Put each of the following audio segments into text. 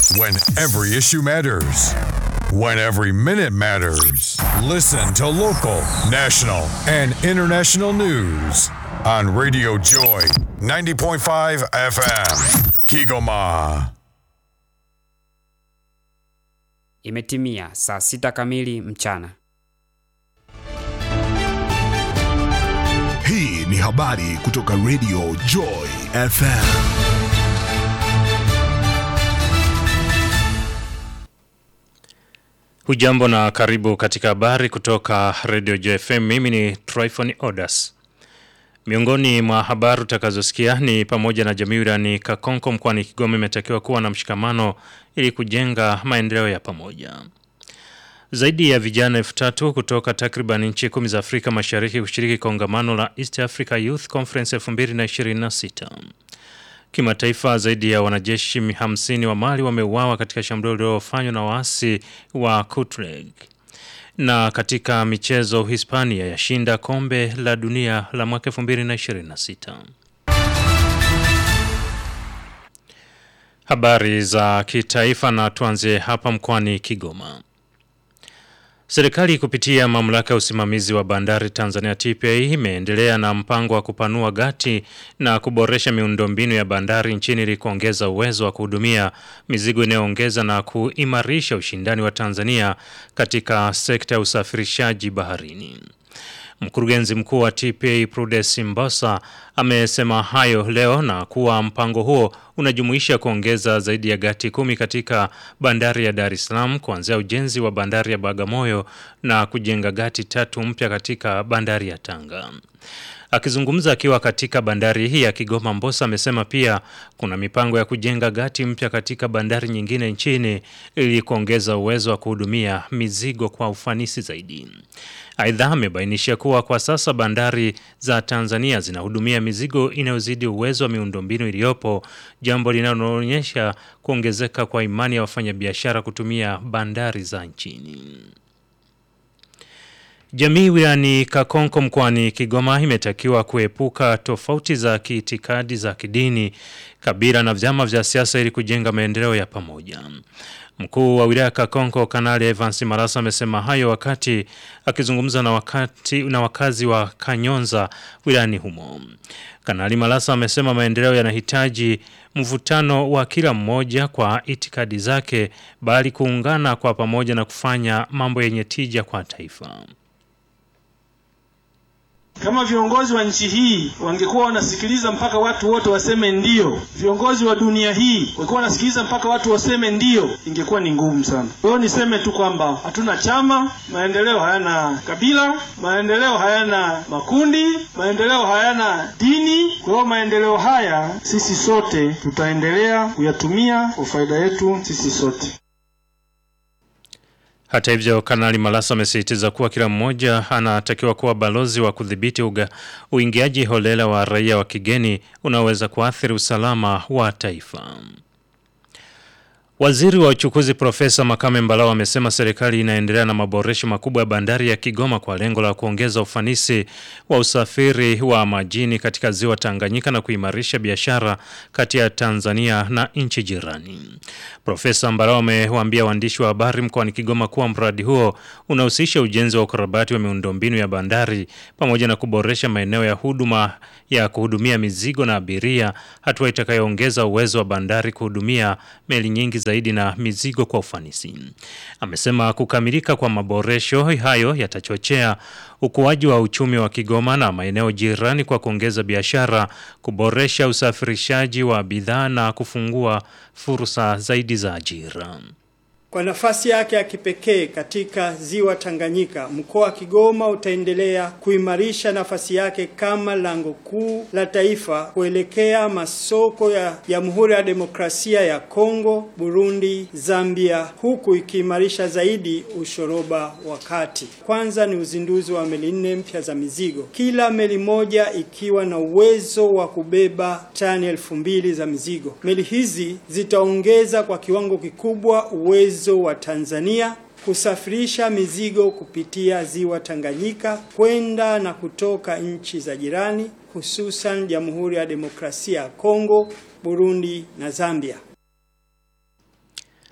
When every issue matters. When every minute matters. Listen to local, national, and international news on Radio Joy 90.5 FM. Kigoma. Imetimia saa sita kamili mchana. Hii ni habari kutoka Radio Joy FM. Hujambo na karibu katika habari kutoka Radio JFM. Mimi ni Tryphon Odas. Miongoni mwa habari utakazosikia ni pamoja na jamii wilayani Kakonko mkoani Kigoma imetakiwa kuwa na mshikamano ili kujenga maendeleo ya pamoja. Zaidi ya vijana elfu tatu kutoka takriban nchi kumi za Afrika Mashariki kushiriki kongamano la East Africa Youth Conference 2026. Kimataifa zaidi ya wanajeshi 50 wa Mali wameuawa katika shambulio lililofanywa na waasi wa Tuareg. Na katika michezo Hispania yashinda kombe la dunia la mwaka 2026. Habari za kitaifa na tuanzie hapa mkoani Kigoma. Serikali kupitia mamlaka ya usimamizi wa bandari Tanzania TPA imeendelea na mpango wa kupanua gati na kuboresha miundombinu ya bandari nchini ili kuongeza uwezo wa kuhudumia mizigo inayoongeza na kuimarisha ushindani wa Tanzania katika sekta ya usafirishaji baharini. Mkurugenzi mkuu wa TPA Prudence Mbosa amesema hayo leo na kuwa mpango huo unajumuisha kuongeza zaidi ya gati kumi katika bandari ya Dar es Salaam kuanzia ujenzi wa bandari ya Bagamoyo na kujenga gati tatu mpya katika bandari ya Tanga. Akizungumza akiwa katika bandari hii ya Kigoma, Mbosa amesema pia kuna mipango ya kujenga gati mpya katika bandari nyingine nchini ili kuongeza uwezo wa kuhudumia mizigo kwa ufanisi zaidi. Aidha, amebainisha kuwa kwa sasa bandari za Tanzania zinahudumia mizigo inayozidi uwezo wa miundombinu iliyopo, jambo linaloonyesha kuongezeka kwa imani ya wafanyabiashara kutumia bandari za nchini. Jamii wilayani Kakonko mkoani Kigoma imetakiwa kuepuka tofauti za kiitikadi za kidini, kabila na vyama vya siasa ili kujenga maendeleo ya pamoja. Mkuu wa wilaya Kakonko Kanali Evans Marasa amesema hayo wakati akizungumza na wakati na wakazi wa Kanyonza wilayani humo. Kanali Marasa amesema maendeleo yanahitaji mvutano wa kila mmoja kwa itikadi zake bali kuungana kwa pamoja na kufanya mambo yenye tija kwa taifa. Kama viongozi wa nchi hii wangekuwa wanasikiliza mpaka watu wote waseme ndio, viongozi wa dunia hii wangekuwa wanasikiliza mpaka watu waseme ndio, ingekuwa ni ngumu sana. Kwa hiyo niseme tu kwamba hatuna chama, maendeleo hayana kabila, maendeleo hayana makundi, maendeleo hayana dini. Kwa hiyo maendeleo haya sisi sote tutaendelea kuyatumia kwa faida yetu sisi sote. Hata hivyo, Kanali Malasa amesisitiza kuwa kila mmoja anatakiwa kuwa balozi wa kudhibiti uingiaji holela wa raia wa kigeni unaoweza kuathiri usalama wa taifa. Waziri wa uchukuzi Profesa Makame Mbalawa amesema serikali inaendelea na maboresho makubwa ya bandari ya Kigoma kwa lengo la kuongeza ufanisi wa usafiri wa majini katika ziwa Tanganyika na kuimarisha biashara kati ya Tanzania na nchi jirani. Profesa Mbalawa amewaambia waandishi wa habari mkoani Kigoma kuwa mradi huo unahusisha ujenzi wa ukarabati wa miundombinu ya bandari pamoja na kuboresha maeneo ya huduma ya kuhudumia mizigo na abiria, hatua itakayoongeza uwezo wa bandari kuhudumia meli nyingi zaidi na mizigo kwa ufanisi. Amesema kukamilika kwa maboresho hayo yatachochea ukuaji wa uchumi wa Kigoma na maeneo jirani kwa kuongeza biashara, kuboresha usafirishaji wa bidhaa na kufungua fursa zaidi za ajira. Kwa nafasi yake ya kipekee katika ziwa Tanganyika, mkoa wa Kigoma utaendelea kuimarisha nafasi yake kama lango kuu la taifa kuelekea masoko ya Jamhuri ya Demokrasia ya Kongo, Burundi, Zambia, huku ikiimarisha zaidi ushoroba wa kati. Kwanza ni uzinduzi wa meli nne mpya za mizigo, kila meli moja ikiwa na uwezo wa kubeba tani elfu mbili za mizigo. Meli hizi zitaongeza kwa kiwango kikubwa uwezo wa Tanzania kusafirisha mizigo kupitia ziwa Tanganyika kwenda na kutoka nchi za jirani hususan Jamhuri ya Demokrasia ya Kongo, Burundi na Zambia.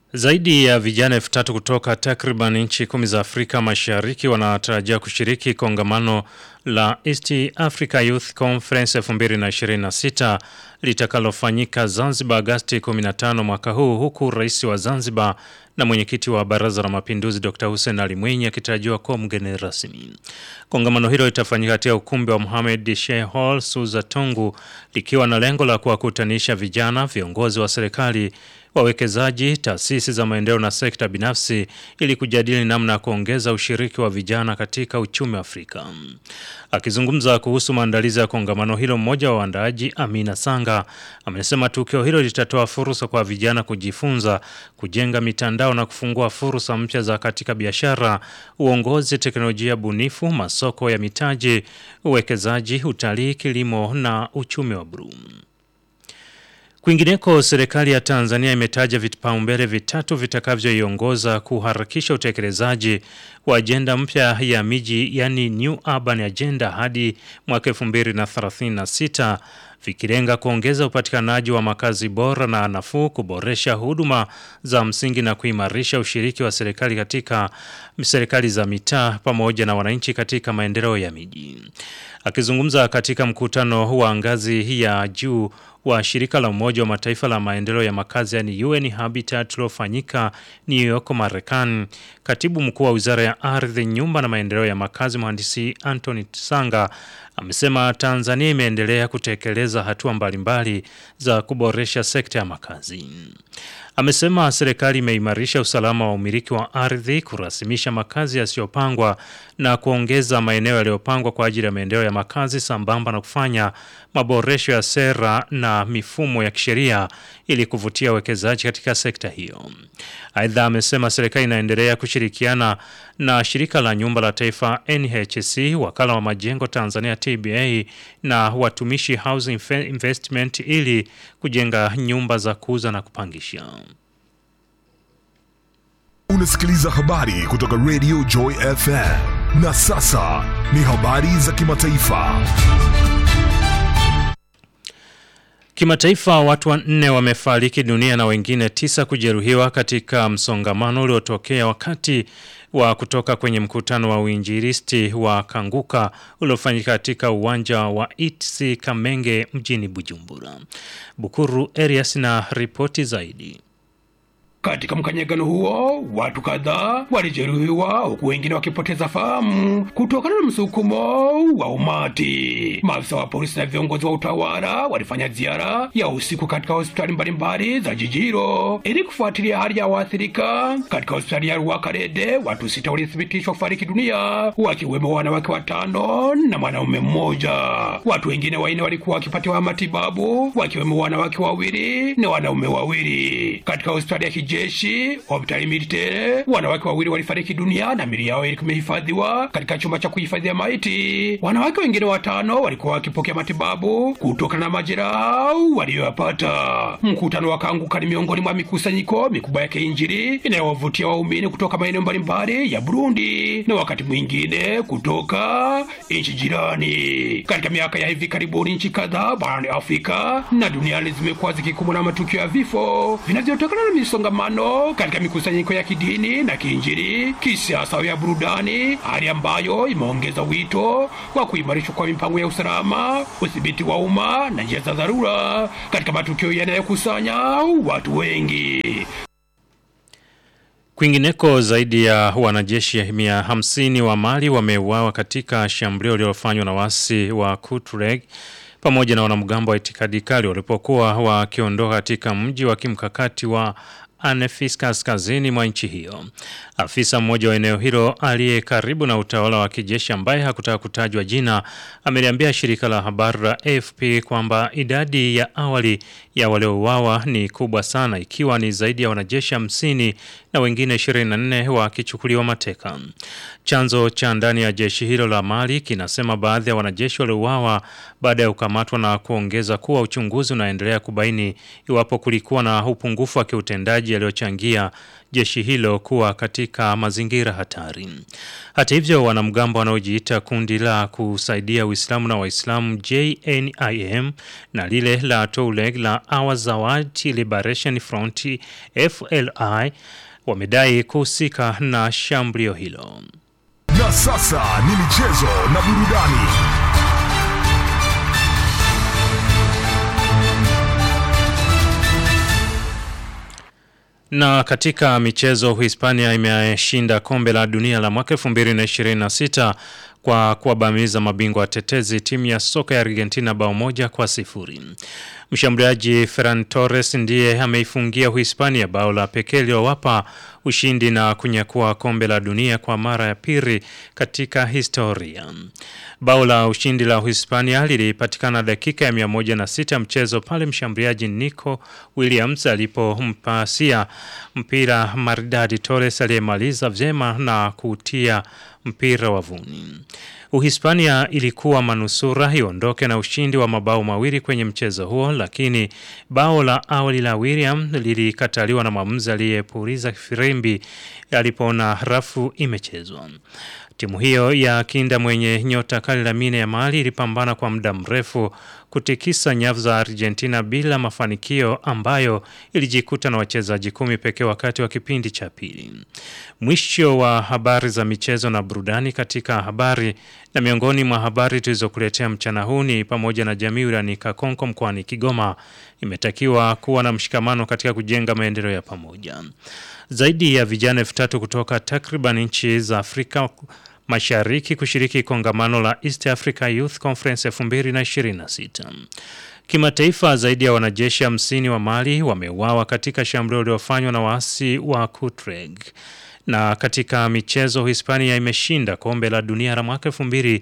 Zaidi ya vijana elfu tatu kutoka takriban nchi kumi za Afrika Mashariki wanatarajia kushiriki kongamano la East Africa Youth Conference 2026 litakalofanyika Zanzibar Agasti 15 mwaka huu huku rais wa Zanzibar na mwenyekiti wa Baraza la Mapinduzi Dr. Hussein Ali Mwinyi akitarajiwa kuwa mgeni rasmi. Kongamano hilo litafanyika katika ukumbi wa Mohamed Sheikh Hall Suza Tungu likiwa na lengo la kuwakutanisha vijana, viongozi wa serikali, wawekezaji, taasisi za maendeleo na sekta binafsi ili kujadili namna ya kuongeza ushiriki wa vijana katika uchumi wa Afrika. Akizungumza kuhusu maandalizi ya kongamano hilo, mmoja wa waandaaji Amina Sanga amesema tukio hilo litatoa fursa kwa vijana kujifunza, kujenga mitandao na kufungua fursa mpya za katika biashara, uongozi, teknolojia bunifu, masoko ya mitaji, uwekezaji, utalii, kilimo na uchumi wa buluu. Kwingineko, serikali ya Tanzania imetaja vipaumbele vitatu vitakavyoiongoza kuharakisha utekelezaji wa ajenda mpya ya miji yani New Urban Agenda hadi mwaka 2036 vikilenga kuongeza upatikanaji wa makazi bora na nafuu, kuboresha huduma za msingi na kuimarisha ushiriki wa serikali katika serikali za mitaa pamoja na wananchi katika maendeleo ya miji. Akizungumza katika mkutano wa ngazi ya juu wa shirika la Umoja wa Mataifa la maendeleo ya makazi yani UN Habitat uliofanyika New York, Marekani, katibu mkuu wa wizara ya ardhi, nyumba na maendeleo ya makazi mhandisi Anthony Sanga amesema Tanzania imeendelea kutekeleza hatua mbalimbali za kuboresha sekta ya makazi. Amesema serikali imeimarisha usalama wa umiliki wa ardhi, kurasimisha makazi yasiyopangwa na kuongeza maeneo yaliyopangwa kwa ajili ya maendeleo ya makazi sambamba na kufanya maboresho ya sera na mifumo ya kisheria ili kuvutia uwekezaji katika sekta hiyo. Aidha, amesema serikali inaendelea kushirikiana na shirika la nyumba la taifa NHC, wakala wa majengo Tanzania TBA na watumishi Housing Investment ili kujenga nyumba za kuuza na kupangisha. Unasikiliza habari kutoka Radio Joy FM. Na sasa ni habari za kimataifa. Kimataifa, watu wanne wamefariki dunia na wengine tisa kujeruhiwa katika msongamano uliotokea wakati wa kutoka kwenye mkutano wa uinjilisti wa Kanguka uliofanyika katika uwanja wa ITC Kamenge mjini Bujumbura. Bukuru Erias na ripoti zaidi. Katika mkanyagano huo watu kadhaa walijeruhiwa huku wengine wakipoteza fahamu kutokana na msukumo wa umati. Maafisa wa polisi na viongozi wa utawala walifanya ziara ya usiku katika hospitali mbalimbali za jiji hilo ili kufuatilia hali ya waathirika. Katika hospitali ya Rwakarede watu sita walithibitishwa kufariki dunia, wakiwemo wanawake watano na mwanaume mmoja. Watu wengine wanne walikuwa wakipatiwa matibabu, wakiwemo wanawake wawili na wanaume wawili. Katika hospitali ya jeshi hospitali militare wanawake wawili walifariki dunia na mili yao ilikuwa imehifadhiwa katika chumba cha kuhifadhia maiti. Wanawake wengine watano walikuwa wakipokea matibabu kutokana na majeraha waliyoyapata. Mkutano wa Kanguka ni miongoni mwa mikusanyiko mikubwa ya kiinjili inayowavutia waumini kutoka maeneo mbalimbali ya Burundi na wakati mwingine kutoka nchi jirani. Katika miaka ya hivi karibuni, nchi kadhaa barani Afrika na duniani zimekuwa zikikumbwa na matukio ya vifo vinavyotokana na misongamano katika mikusanyiko ya kidini na kiinjili, kisiasa au ya burudani, hali ambayo imeongeza wito wa kuimarishwa kwa mipango ya usalama, udhibiti wa umma na njia za dharura katika matukio yanayokusanya watu wengi. Kwingineko, zaidi ya wanajeshi mia hamsini wa Mali wameuawa katika shambulio lililofanywa na wasi wa Tuareg pamoja na wanamgambo wa itikadi kali walipokuwa wakiondoka katika mji wa kimkakati wa Anefis kaskazini mwa nchi hiyo. Afisa mmoja wa eneo hilo aliye karibu na utawala wa kijeshi ambaye hakutaka kutajwa jina ameliambia shirika la habari la AFP kwamba idadi ya awali ya waliouawa ni kubwa sana ikiwa ni zaidi ya wanajeshi hamsini na wengine 24 wakichukuliwa mateka. Chanzo cha ndani ya jeshi hilo la Mali kinasema baadhi ya wanajeshi waliouawa baada ya kukamatwa na kuongeza kuwa uchunguzi unaendelea kubaini iwapo kulikuwa na upungufu wa kiutendaji mauaji yaliyochangia jeshi hilo kuwa katika mazingira hatari. Hata hivyo, wanamgambo wanaojiita kundi la kusaidia Uislamu na Waislamu JNIM na lile la Touleg la Awazawad Liberation Front FLI wamedai kuhusika na shambulio hilo. Na sasa ni michezo na burudani. Na katika michezo, Hispania imeshinda kombe la dunia la mwaka 2026 kwa kuwabamiza mabingwa watetezi timu ya soka ya Argentina bao moja kwa sifuri. Mshambuliaji Ferran Torres ndiye ameifungia Uhispania bao la pekee lilowapa ushindi na kunyakua kombe la dunia kwa mara ya pili katika historia. Bao la ushindi la Uhispania lilipatikana dakika ya 106 mchezo pale mshambuliaji Nico Williams alipompasia mpira maridadi Torres aliyemaliza vyema na kutia mpira wavuni. Uhispania ilikuwa manusura iondoke na ushindi wa mabao mawili kwenye mchezo huo, lakini bao la awali la William lilikataliwa na mwamuzi aliyepuliza firimbi alipoona rafu imechezwa. Timu hiyo ya kinda mwenye nyota kali Lamine Yamal ilipambana kwa muda mrefu kutikisa nyavu za Argentina bila mafanikio ambayo ilijikuta na wachezaji kumi pekee wakati wa kipindi cha pili. Mwisho wa habari za michezo na burudani katika habari na miongoni mwa habari tulizokuletea mchana huu ni pamoja na jamii wilayani Kakonko mkoani Kigoma imetakiwa kuwa na mshikamano katika kujenga maendeleo ya pamoja. Zaidi ya vijana elfu tatu kutoka takriban nchi za Afrika Mashariki kushiriki kongamano la East Africa Youth Conference 2026. Kimataifa, zaidi ya wanajeshi hamsini wa Mali wameuawa katika shambulio lililofanywa na waasi wa Tuareg. Na katika michezo, Hispania imeshinda kombe la dunia la mwaka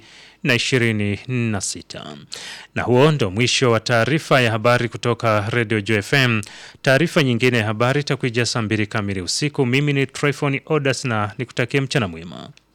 2026. Na huo ndo mwisho wa taarifa ya habari kutoka Radio Joy FM. Taarifa nyingine ya habari itakuja saa mbili kamili usiku. Mimi ni Tryphon Odas na nikutakie mchana mwema.